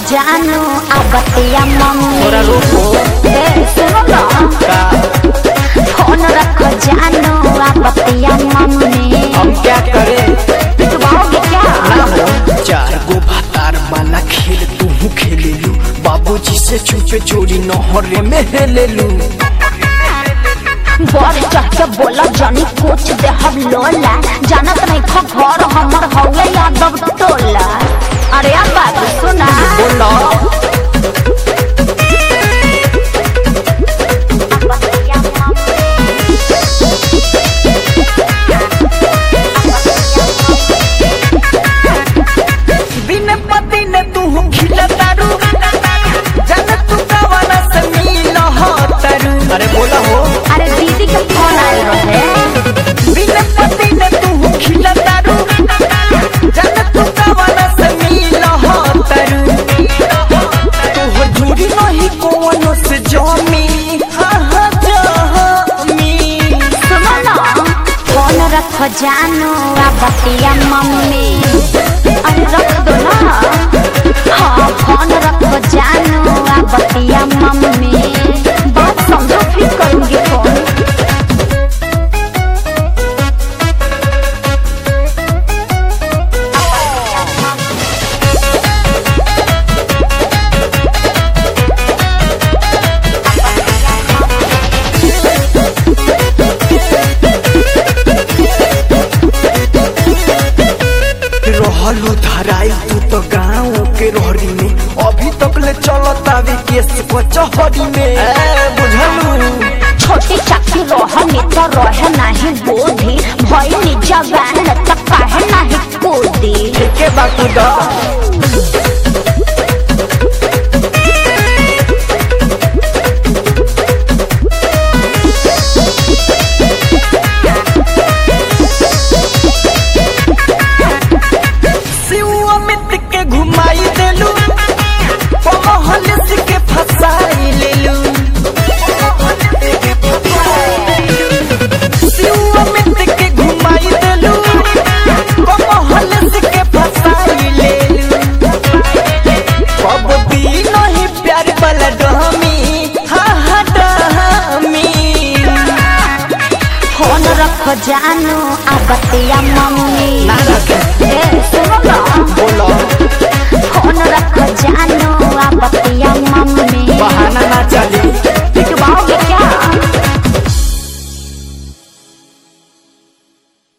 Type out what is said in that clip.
जानू आ बतिया मम्मी थोड़ा रुको। ए सुनो ना का फोन रखो जानू आ बतिया मम्मी हम क्या करें पिटवाओगे क्या ना हो चार गो भातार वाला खेल तू खेले लू बाबूजी से छुपे चोरी नहरे में हेले लू बर चढ़ के बोला जानी कुछ दे हम लोला जानत नहीं खा घर हमर हौले यादव टोला अरे अब बात सुना बोला बिन पति ने तू खिला तारू जन तू कवाना से मिल हो तारू अरे बोला हो अरे दीदी के फोन आए रहे बिन पति ने तू खिला तारू जन तू कवाना से मिल हो तारू तोहर झूठी नहीं कोनो से जमी हाँ हाँ जमी सुनो ना फोन रखो जानू आ बतिया मम्मी अरे रख दो ना हाँ फोन रखो जानू आ बतिया मम्मी बात समझो फिर करूंगी फोन रहलू धराई तू तो गाँव के रोहरी में अभी तक ले चलत आवे केस कचहरी में ए, बुझलू छोटी चाकी रोहनी तो रहे नहीं बोधी भई जवान तो काहे नहीं कूदी के बाकू दा शिव अमित के घुमाई देलू पमहल के फसाई लेलू शिव अमित के घुमाई देलू पमहल के फसाई लेलू कब भी नहीं प्यार वाला डहमी हा हा डहमी फोन रखो जानू आ बतिया मम्मी ना रखे। ए सुनो ना